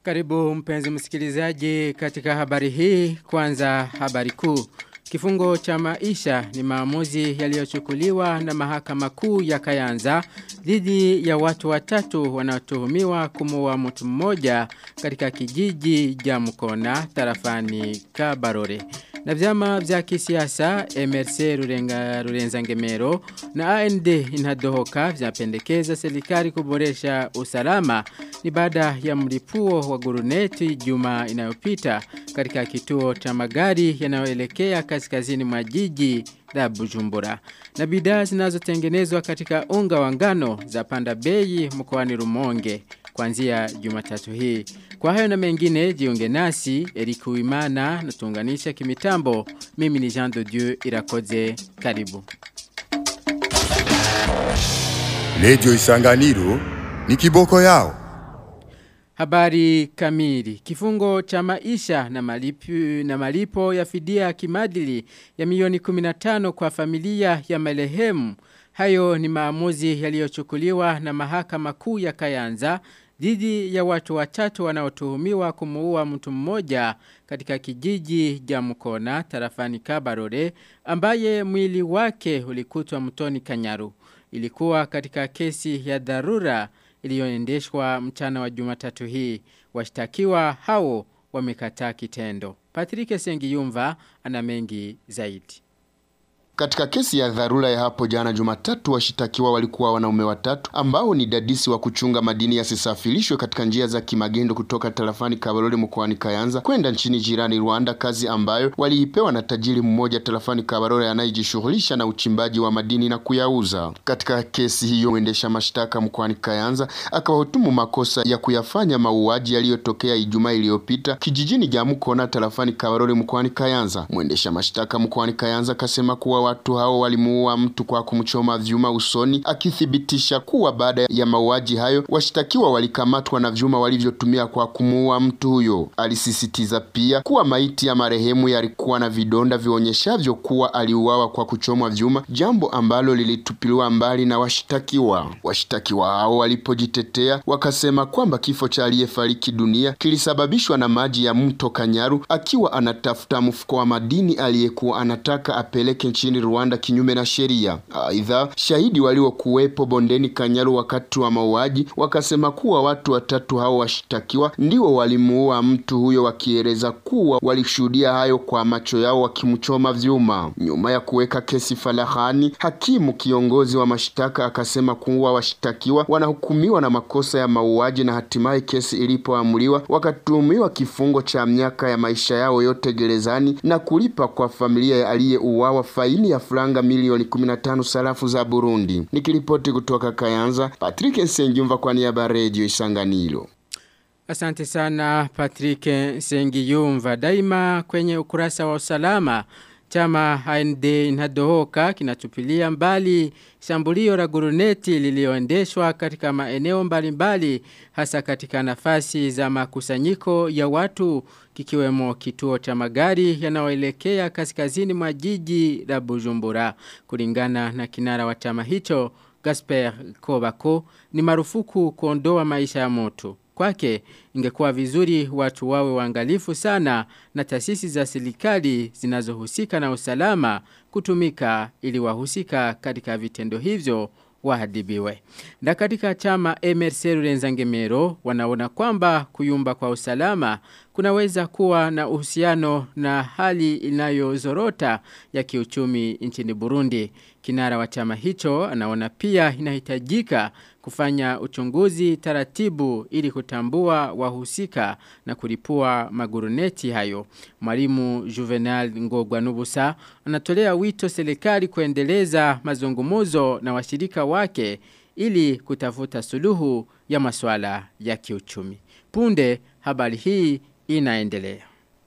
Karibu mpenzi msikilizaji katika habari hii kwanza habari kuu. Kifungo cha maisha ni maamuzi yaliyochukuliwa na mahakama kuu ya Kayanza dhidi ya watu watatu wanaotuhumiwa kumuua mtu mmoja katika kijiji Jamkona tarafani Kabarore. Na vyama vya kisiasa MRC Rurenga Rurenza Ngemero na AND inadohoka vinapendekeza serikali kuboresha usalama ni baada ya mlipuo wa guruneti juma inayopita katika kituo cha magari yanayoelekea kaskazini mwa jiji la Bujumbura. Na bidhaa zinazotengenezwa katika unga wa ngano za panda bei mkoani Rumonge kuanzia Jumatatu hii. Kwa hayo na mengine jiunge nasi Eric Uimana na tuunganisha kimitambo. Mimi ni Jean de Dieu Irakoze. Karibu. Radio Isanganiro ni kiboko yao. Habari kamili. Kifungo cha maisha na malipo, na malipo ya fidia kimadili ya milioni 15 kwa familia ya marehemu. Hayo ni maamuzi yaliyochukuliwa na mahakama kuu ya Kayanza dhidi ya watu watatu wanaotuhumiwa kumuua mtu mmoja katika kijiji Jamkona tarafani Kabarore ambaye mwili wake ulikutwa mtoni Kanyaru. Ilikuwa katika kesi ya dharura iliyoendeshwa mchana wa Jumatatu hii. Washtakiwa hao wamekataa kitendo. Patrick Sengiyumva ana mengi zaidi. Katika kesi ya dharura ya hapo jana Jumatatu, washitakiwa walikuwa wanaume watatu ambao ni dadisi wa kuchunga madini yasisafirishwe katika njia za kimagendo kutoka tarafani Kabarore mkoani Kayanza kwenda nchini jirani Rwanda, kazi ambayo waliipewa na tajiri mmoja tarafani Kabarore anayejishughulisha na uchimbaji wa madini na kuyauza. Katika kesi hiyo, mwendesha mashtaka mkoani Kayanza akawahutumu makosa ya kuyafanya mauaji yaliyotokea Ijumaa iliyopita kijijini Jamukona tarafani Kabarore mkoani Kayanza. Mwendesha mashtaka mkoani Kayanza akasema kuwa watu hao walimuua mtu kwa kumchoma vyuma usoni, akithibitisha kuwa baada ya mauaji hayo washtakiwa walikamatwa na vyuma walivyotumia kwa kumuua mtu huyo. Alisisitiza pia kuwa maiti ya marehemu yalikuwa na vidonda vionyeshavyo kuwa aliuawa kwa kuchomwa vyuma, jambo ambalo lilitupiliwa mbali na washtakiwa. Washtakiwa hao walipojitetea wakasema kwamba kifo cha aliyefariki dunia kilisababishwa na maji ya mto Kanyaru akiwa anatafuta mfuko wa madini aliyekuwa anataka apeleke nchini Rwanda kinyume na sheria. Aidha, shahidi waliokuwepo bondeni Kanyaru wakati wa mauaji wakasema kuwa watu watatu hao washtakiwa ndio walimuua mtu huyo, wakieleza kuwa walishuhudia hayo kwa macho yao wakimchoma vyuma. Nyuma ya kuweka kesi falahani, hakimu kiongozi wa mashtaka akasema kuwa washtakiwa wanahukumiwa na makosa ya mauaji na hatimaye kesi ilipoamuliwa wakatuhumiwa kifungo cha miaka ya maisha yao yote gerezani na kulipa kwa familia ya aliyeuawa faini ya franga milioni 15 sarafu za Burundi. Nikiripoti kutoka Kayanza, Patrick Nsengiyumva kwa niaba ya Radio Isanganiro. Asante sana Patrick Nsengiyumva. Daima kwenye ukurasa wa usalama chama AND inadohoka kinatupilia mbali shambulio la guruneti lilioendeshwa katika maeneo mbalimbali hasa katika nafasi za makusanyiko ya watu kikiwemo kituo cha magari yanayoelekea kaskazini mwa jiji la Bujumbura kulingana na kinara wa chama hicho Gasper Kobako ni marufuku kuondoa maisha ya moto Kwake ingekuwa vizuri watu wawe waangalifu sana na taasisi za serikali zinazohusika na usalama kutumika ili wahusika katika vitendo hivyo wahadibiwe. Na katika chama MRC Rurenzangemero wanaona kwamba kuyumba kwa usalama kunaweza kuwa na uhusiano na hali inayozorota ya kiuchumi nchini Burundi. Kinara wa chama hicho anaona pia inahitajika kufanya uchunguzi taratibu ili kutambua wahusika na kulipua maguruneti hayo. Mwalimu Juvenal Ngogwa Nubusa anatolea wito serikali kuendeleza mazungumuzo na washirika wake ili kutafuta suluhu ya masuala ya kiuchumi. Punde habari hii inaendelea.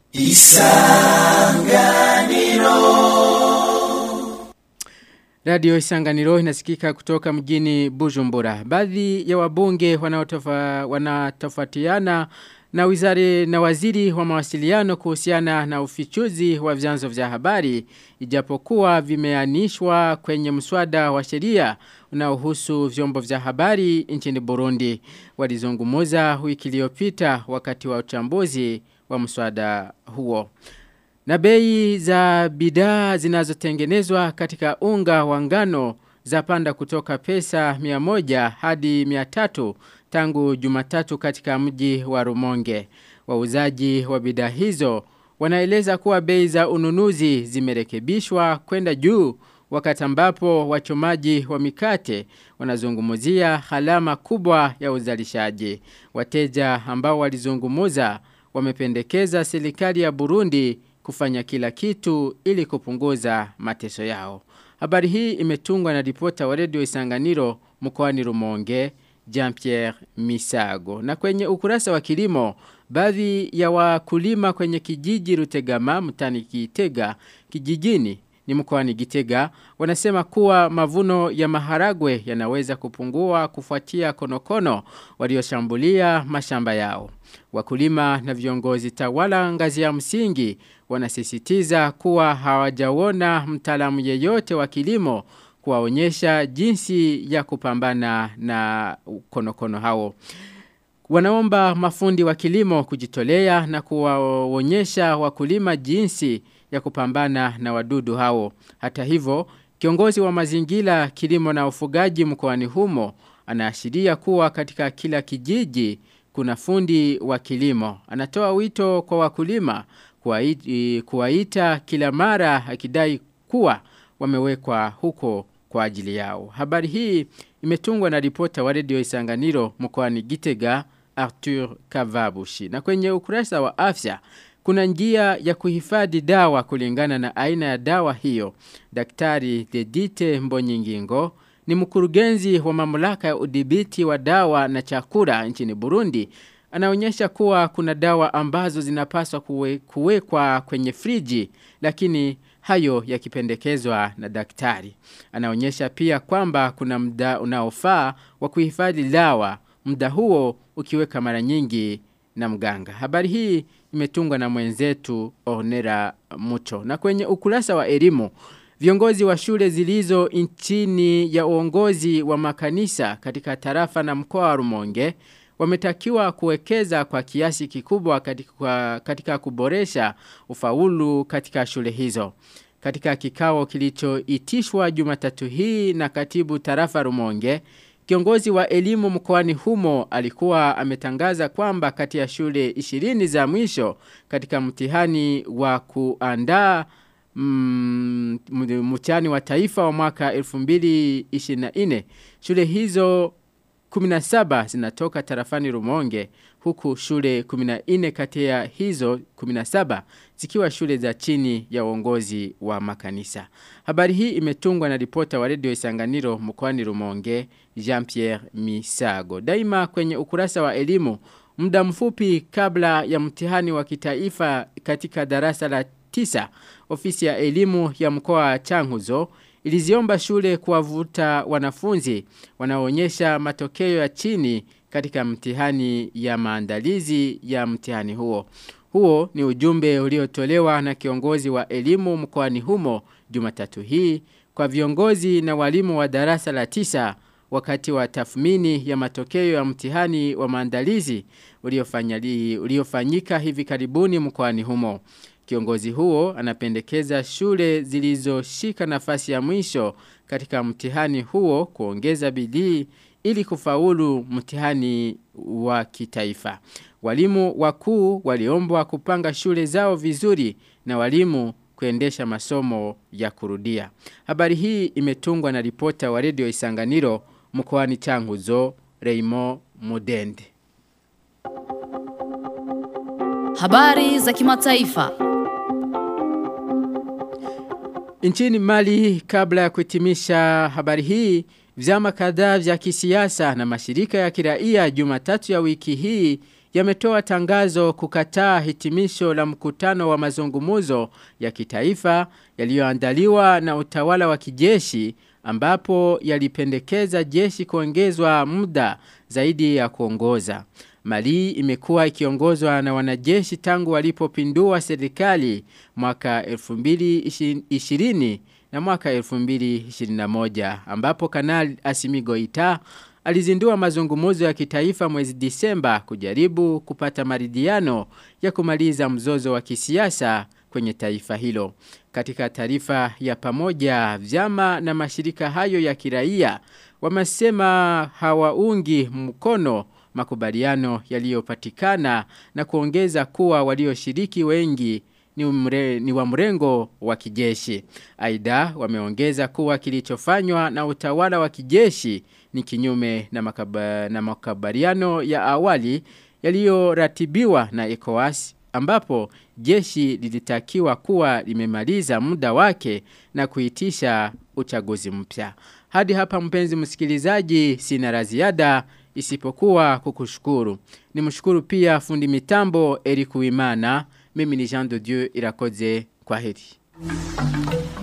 Isanganiro Radio Isanganiro inasikika kutoka mjini Bujumbura. Baadhi ya wabunge wanatofautiana na wizari na waziri wa mawasiliano kuhusiana na ufichuzi wa vyanzo vya habari ijapokuwa vimeanishwa kwenye mswada wa sheria unaohusu vyombo vya habari nchini Burundi walizungumza wiki iliyopita wakati wa uchambuzi wa mswada huo na bei za bidhaa zinazotengenezwa katika unga wa ngano zapanda kutoka pesa 100 hadi 300 tangu Jumatatu katika mji wa Rumonge. Wauzaji wa bidhaa hizo wanaeleza kuwa bei za ununuzi zimerekebishwa kwenda juu wakati ambapo wachomaji wa mikate wanazungumzia halama kubwa ya uzalishaji. Wateja ambao walizungumuza wamependekeza serikali ya Burundi kufanya kila kitu ili kupunguza mateso yao. Habari hii imetungwa na ripota wa redio Isanganiro mkoani Rumonge, Jean-Pierre Misago. Na kwenye ukurasa wa kilimo, baadhi ya wakulima kwenye kijiji Rutegama mtani Kitega kijijini ni mkoani Gitega wanasema kuwa mavuno ya maharagwe yanaweza kupungua kufuatia konokono walioshambulia mashamba yao. Wakulima na viongozi tawala ngazi ya msingi wanasisitiza kuwa hawajaona mtaalamu yeyote wa kilimo kuwaonyesha jinsi ya kupambana na konokono hao. Wanaomba mafundi wa kilimo kujitolea na kuwaonyesha wakulima jinsi ya kupambana na wadudu hao. Hata hivyo, kiongozi wa mazingira kilimo na ufugaji mkoani humo anaashiria kuwa katika kila kijiji kuna fundi wa kilimo. Anatoa wito kwa wakulima kuwaita kila mara akidai kuwa wamewekwa huko kwa ajili yao. Habari hii imetungwa na ripota wa redio Isanganiro mkoani Gitega Arthur Kavabushi. Na kwenye ukurasa wa afya kuna njia ya kuhifadhi dawa kulingana na aina ya dawa hiyo. Daktari Dedite Mbonyingingo ni mkurugenzi wa mamlaka ya udhibiti wa dawa na chakula nchini Burundi. Anaonyesha kuwa kuna dawa ambazo zinapaswa kuwe, kuwekwa kwenye friji lakini hayo yakipendekezwa na daktari. Anaonyesha pia kwamba kuna muda unaofaa wa kuhifadhi dawa, muda huo ukiweka mara nyingi na mganga. Habari hii imetungwa na mwenzetu Ornera Mucho. Na kwenye ukurasa wa elimu, viongozi wa shule zilizo nchini ya uongozi wa makanisa katika tarafa na mkoa wa Rumonge wametakiwa kuwekeza kwa kiasi kikubwa katika, katika kuboresha ufaulu katika shule hizo. Katika kikao kilichoitishwa Jumatatu hii na katibu tarafa Rumonge, Kiongozi wa elimu mkoani humo alikuwa ametangaza kwamba kati ya shule 20 za mwisho katika mtihani wa kuandaa mm, mtihani wa taifa wa mwaka 2024 shule hizo 17 zinatoka tarafani Rumonge huku shule 14 kati ya hizo 17 zikiwa shule za chini ya uongozi wa makanisa. Habari hii imetungwa na ripota wa redio Isanganiro mkoani Rumonge Jean-Pierre Misago. Daima kwenye ukurasa wa elimu muda mfupi kabla ya mtihani wa kitaifa katika darasa la tisa ofisi ya elimu ya mkoa wa Changuzo iliziomba shule kuwavuta wanafunzi wanaoonyesha matokeo ya chini katika mtihani ya maandalizi ya mtihani huo. Huo ni ujumbe uliotolewa na kiongozi wa elimu mkoani humo Jumatatu hii kwa viongozi na walimu wa darasa la tisa wakati wa tathmini ya matokeo ya mtihani wa maandalizi uliofanyika hivi karibuni mkoani humo. Kiongozi huo anapendekeza shule zilizoshika nafasi ya mwisho katika mtihani huo kuongeza bidii ili kufaulu mtihani wa kitaifa. Walimu wakuu waliombwa kupanga shule zao vizuri na walimu kuendesha masomo ya kurudia. Habari hii imetungwa na ripota wa redio Isanganiro mkoani Changuzo Reimo Mudende. Habari za kimataifa. Nchini Mali kabla ya kuhitimisha habari hii vyama kadhaa vya kisiasa na mashirika ya kiraia Jumatatu ya wiki hii yametoa tangazo kukataa hitimisho la mkutano wa mazungumuzo ya kitaifa yaliyoandaliwa na utawala wa kijeshi ambapo yalipendekeza jeshi kuongezwa muda zaidi ya kuongoza. Mali imekuwa ikiongozwa na wanajeshi tangu walipopindua serikali mwaka 2020 na mwaka 2021 ambapo kanali Asimigo Ita alizindua mazungumuzo ya kitaifa mwezi Disemba kujaribu kupata maridhiano ya kumaliza mzozo wa kisiasa kwenye taifa hilo. Katika taarifa ya pamoja vyama na mashirika hayo ya kiraia wamesema hawaungi mkono makubaliano yaliyopatikana na kuongeza kuwa walioshiriki wengi ni, umre, ni wa mrengo wa kijeshi. Aidha wameongeza kuwa kilichofanywa na utawala wa kijeshi ni kinyume na, makaba, na makubaliano ya awali yaliyoratibiwa na ECOWAS ambapo jeshi lilitakiwa kuwa limemaliza muda wake na kuitisha uchaguzi mpya. Hadi hapa mpenzi msikilizaji sina la ziada isipokuwa kukushukuru. Nimshukuru pia fundi mitambo Eric Wimana. Mimi ni Jean de Dieu Irakoze kwa heri.